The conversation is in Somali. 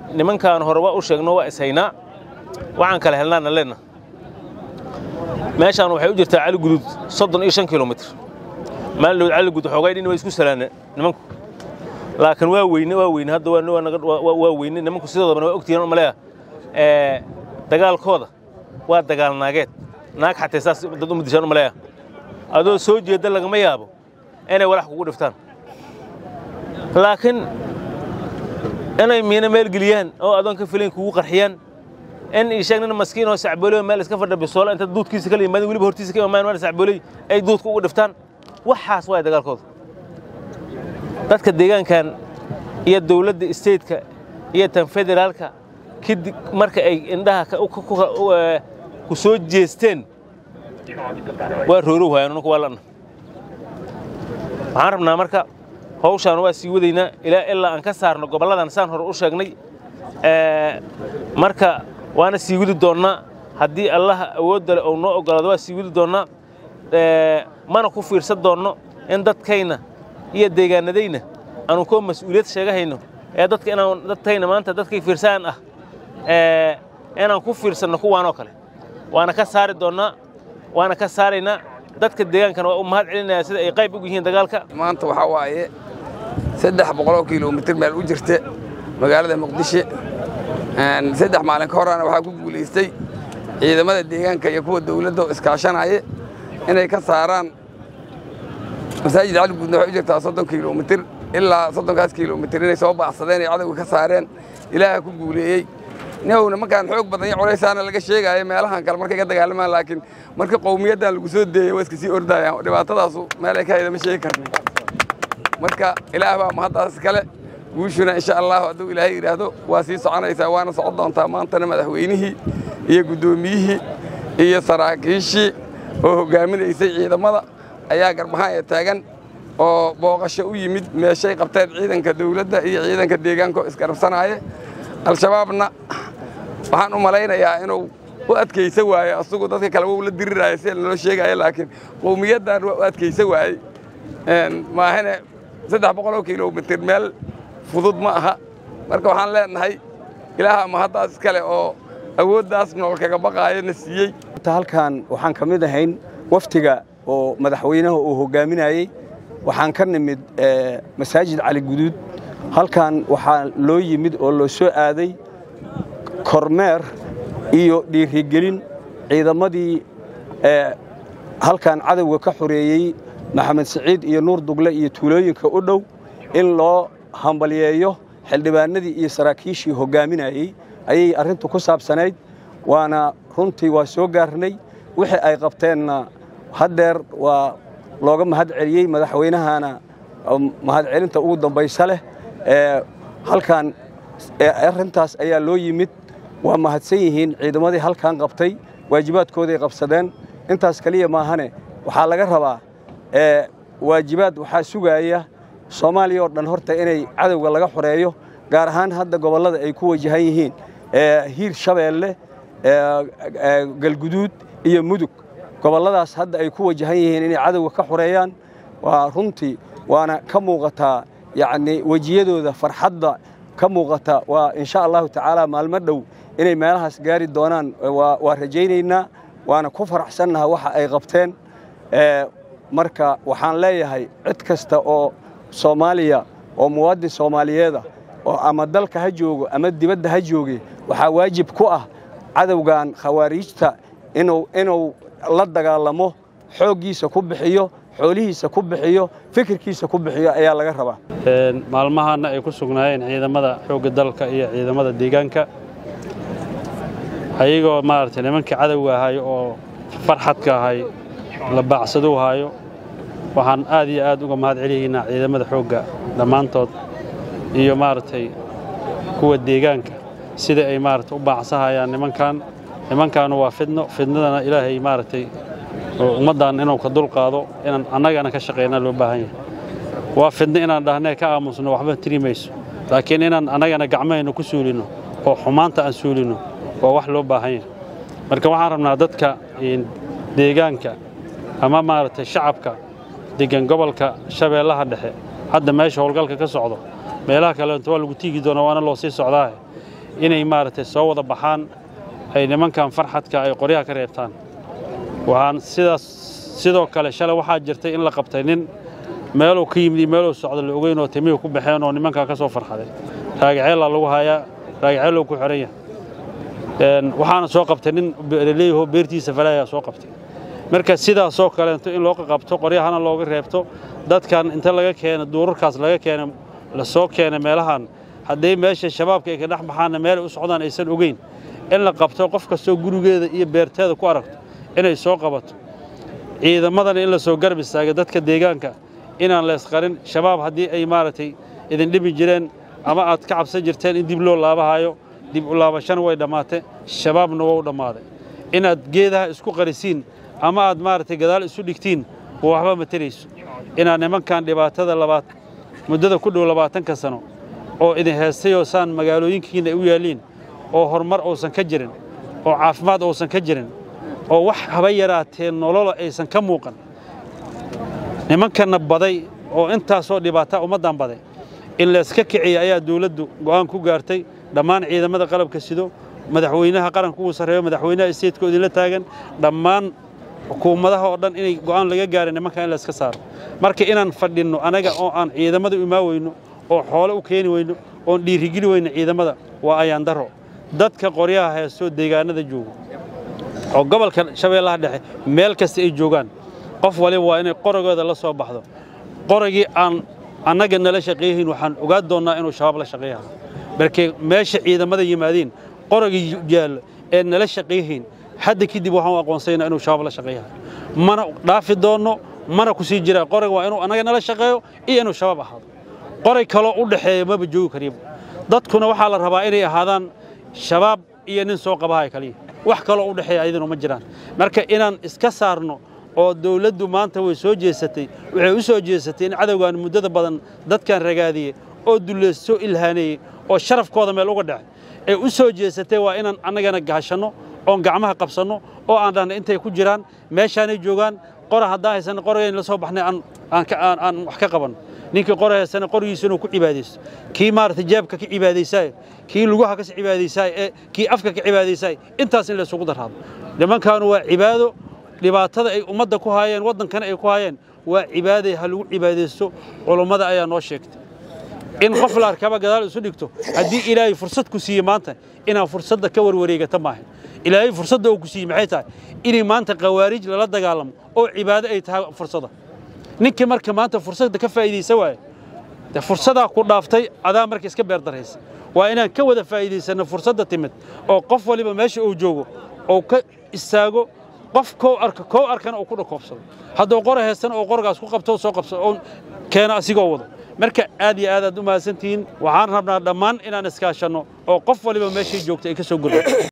nimankaan hore waa u sheegno waa ishaynaa waxaan kala helnaana leenna meeshaan waxay u jirtaa cali guduud soddon iyo shan kilomitr maalidhowd cali guduud xoogay dhin waa isku salaana nimanku laakiin waa weyne waa weyne hadda waa weyne nimanku sidoodabana waa ogtihiin maleeya dagaalkooda waa dagaal naageed naag xatee saas dad uma dishaan maleeya adoo soo jeedda lagama yaabo inay walax kugu dhiftaan laakiin inay miina meel geliyaan oo adoon ka filayn kugu qarxiyaan in ii sheeg nin maskiin oo sacbooley meel iska fadha bisoola inta duudkiisa kala yimaadin weliba hortiisa ka imamaan meel sacbooley ay duudka ugu dhiftaan waxaas waay dagaalkooda dadka deegaankan iyo dawladda isteedka iyo tan federaalka kadib marka ay indhaha ku soo jeesteen waa roorow haayaan nunku waa la'na waxaan rabnaa marka hawshaan waa sii wadaynaa ilaa ilaa aan ka saarno gobolladan saan hore u sheegnay marka waana sii wadi doonnaa haddii allaha awoodda leh ou noo oggolaado waa sii wadi doonnaa mana ku fiirsan doonno in dadkayna iyo deegaanadayna aanu koo mas'uuliyad sheegahayno ee dadka inaan dadkayna maanta dadkay fiirsaan ah inaan ku fiirsanno kuwaanoo kale waana ka saari doonnaa waana ka saaraynaa dadka deegaankana waa u mahad celinayaa sida ay qayb ugu yihiin dagaalka maanta waxaa waaye saddex boqoloo kilomitir meel u jirta magaalada muqdisho saddex maalin ka horana waxaa ku guulaystay ciidamada deegaanka iyo kuwa dawladda oo iskaashanaya inay ka saaraan masaajid cali guudna waxay u jirtaa soddon kilomitir ilaa soddonkaas kilomitir inay soo baacsadeen ay cadowga ka saareen ilaaha ku guuleeyey nihowna markaan xoog badan iyo culaysaana laga sheegaayo meelahan kale markay ka dagaalamaan laakiin marka qowmiyaddan lagu soo deeyey waa iska sii ordayaan dhibaatadaasu meel ay ka hayda ma sheegi karna marka ilaah baa mahaddaas kale guushuna insha allahu hadduu ilaahay yidhaahdo waa sii soconaysaa waana socon doontaa maantana madaxweynihii iyo guddoomiyihii iyo saraakiishii oo hoggaaminaysay ciidamada ayaa garbahaan ee taagan oo booqasho u yimid meeshay qabteen ciidanka dawladda iyo ciidanka deegaanka oo isgarabsanaaye al-shabaabna waxaan u malaynayaa inuu u adkaysa waaye asugu dadka kale wou la diriraayo sida naloo sheegaayo laakiin qowmiyaddan waa u adkaysa waayey maahane saddex boqoloo kilomitir meel fudud ma aha marka waxaan leenahay ilaaha mahaddaas iskale oo awooddaas nool kaga baqaayo na siiyey halkan waxaan ka mid ahayn waftiga oo madaxweynaha uu hoggaaminayey waxaan ka nimid masaajid cali guduud halkan waxaa loo yimid oo loo soo aaday kormeer iyo dhiirigelin ciidamadii halkan cadowga ka xoreeyey maxamed siciid iyo nuur dugle iyo tuulooyinka u dhow in loo hambalyeeyo xildhibaanadii iyo saraakiishii hoggaaminayey ayay arrintu ku saabsanayd waana runtii waa soo gaarnay wixii ay qabteenna haddeer waa looga mahad celiyey madaxweynahana mahadcelinta ugu dambaysa leh halkan arrintaas ayaa loo yimid waa mahadsan yihiin ciidamadii halkan qabtay waajibaadkooday qabsadeen intaas keliya maahane waxaa laga rabaa waajibaad waxaa sugaaya soomaaliya oo dhan horta inay cadowga laga xoreeyo gaar ahaan hadda gobollada ay ku wajahan yihiin hiir shabeelle galguduud iyo mudug gobolladaas hadda ay ku wajahan yihiin inay cadowga ka xoreeyaan waa runtii waana ka muuqataa yacnii wejiyadooda farxadda ka muuqata waa insha allahu tacaala maalmo dhow inay meelahaas gaari doonaan waa rajaynaynaa waana ku faraxsannaha waxa ay qabteen marka waxaan leeyahay cid kasta oo soomaaliya oo muwaadin soomaaliyeeda oo ama dalka ha joogo ama dibadda ha jooge waxaa waajib ku ah cadowgan khawaariijta inuu la dagaalamo xooggiisa ku bixiyo xoolihiisa ku bixiyo fikirkiisa ku bixiyo ayaa laga rabaa maalmahaana ay ku sugnaayeen ciidamada xoogga dalka iyo ciidamada deegaanka ayagoo maaragtay nimankii cadowga ahay oo farxadka ahay la baacsaduu haayo waxaan aad iyo aad uga mahad celiyaynaa ciidamada xoogga dhammaantood iyo maaragtay kuwa deegaanka sida ay maaragtay u baacsahayaan nimankan nimankaanu waa fidno fidnadana ilaahay maaragtay oo ummaddan inuu ka dulqaado inaan annagana ka shaqaynaa loo baahan yahay waa fidno inaan dhahnee ka aamusno waxba tiri mayso laakiin inaan annagana gacmahaynu ku suulinno oo xumaanta aan suulinno waa wax loo baahan yahay marka waxaan rabnaa dadka deegaanka ama maaragtay shacabka degan gobolka shabeellaha dhexe hadda meesha howlgalka ka socdo meelaha kaleento waa lagu tiigi doonaa waana loo sii socdaahe inay maaragtay soo wada baxaan ay nimankan farxadka ay qoryaha ka reebtaan waxaan sidaas sidoo kale shalay waxaa jirtay in la qabtay nin meeluu ka yimid iyo meeluu socdo la ogeyn oo timihii ku baxeen oo nimankaa ka soo farxaday raagaceelaa lagu hayaa raagaceeluu ku xihan yahay waxaana soo qabtay nin beeraleeyahoo beertiisa falaayaa soo qabtay marka sidaasoo kaleento in loo qabto qoryahana looga reebto dadkan inta laga keena duurarkaas laga keena la soo keena meelahan hadday meesha shabaabka ay ka dhex baxaanna meelay u socdaan aysan ogeyn in la qabto qof kastoo gurigeeda iyo beerteeda ku aragto inay soo qabato ciidamadana in la soo garab istaaga dadka deegaanka inaan la isqarin shabaab haddii ay maaragtay idin dhibi jireen ama aad ka cabsan jirteen in dib loo laabahayo dib u laabashana way dhammaatay shabaabna waa u dhammaaday inaad geedaha isku qarisiin ama aad maaragtay gadaal isu dhigtiin waxba ma terayso inaad nimankan dhibaatada labaad muddada ku dhow labaatanka sano oo idin heestayoo saan magaalooyinkiinna u yaalliin oo horumar uusan ka jirin oo caafimaad uusan ka jirin oo wax haba yaraatee nolola aysan ka muuqan nimankanna baday oo intaasoo dhibaataa ummaddan baday in layska kiciya ayaa dawladdu go'aan ku gaartay dhammaan ciidamada qalabka sido madaxweynaha qaranka ugu sarreeyo madaxweynaha isteedka idinla taagan dhammaan xukuumadaha oo dhan inay go'aan laga gaaray nimankan in layska saaro marka inaan fadhinno anaga oo aan ciidamada u imaa weyno oo xoole u keeni weyno oon dhiirigeli weyno ciidamada waa ayaan daro dadka qoryaha heestoo deegaanada joogo oo gobolka shabeellaha dhexe meel kasta ay joogaan qof waliba waa inay qoragooda la soo baxdo qoragii aan annaga nala shaqeeyahayn waxaan ogaan doonnaa inuu shabaab la shaqeeyaha markay meesha ciidamada yimaadiin qoragii yaallo ee nala shaqeeyahayn hadda kadib waxaan u aqoonsaynaa inuu shabaab la shaqeeyaha mana dhaafi doonno mana ku sii jiraa qoraga waa inuu annaga nala shaqeeyo iyo inuu shabaab ahaado qoray kaloo u dhexeeya maba joogi kariiba dadkuna waxaa la rabaa inay ahaadaan shabaab iyo nin soo qabahay kaliya wax kaloo u dhexeeya ayadana ma jiraan marka inaan iska saarno oo dawladdu maanta way soo jeesatay waxay u soo jeesatay in cadowgan muddada badan dadkan ragaadiyey oo dullaysoo ilhaaneeyey oo sharafkooda meel uga dhacay ee u soo jeesatay waa inaan annagana gaashanno oon gacmaha qabsanno oo aan dhahna intay ku jiraan meeshaanay joogaan qora haddaan haysanna qoragayn la soo baxnay aan wax ka qabanno ninkii qora haysana qorigiisa inuu ku cibaadaysto kii maaragtay jeebka ka cibaadaysaayo kii lugaha ka cibaadaysaayo ee kii afka ka cibaadaysaayo intaas in laysugu daraado nimankaanu waa cibaado dhibaatada ay ummadda ku haayeen waddankana ay ku haayeen waa cibaaday ha lagu cibaadaysto culummada ayaa noo sheegtay in qof la arkaba gadaal isu dhigto haddii ilaahay fursad ku siiye maanta inaan fursadda ka warwareegata maahan ilaahay fursadda uu ku siiyey maxay tahay inay maanta khawaarij lala dagaalamo oo cibaado ay tahay fursadda ninkii marka maanta fursadda ka faa'iidaysa waaye de fursadaa ku dhaaftay adaa marka iska beerdaraysa waa inaan ka wada faa'iidaysanno fursadda timid oo qof waliba meesha uu joogo oo ka istaago qof kow arka kow arkana uu ku dhakoobsado hadduu qora heestan oo qorgaas ku qabto soo qabsado oo keena asigoo wado marka aad iyo aad aad u mahadsantihiin waxaan rabnaa dhammaan inaan iskaashanno oo qof waliba meeshay joogta ay ka soo gurdo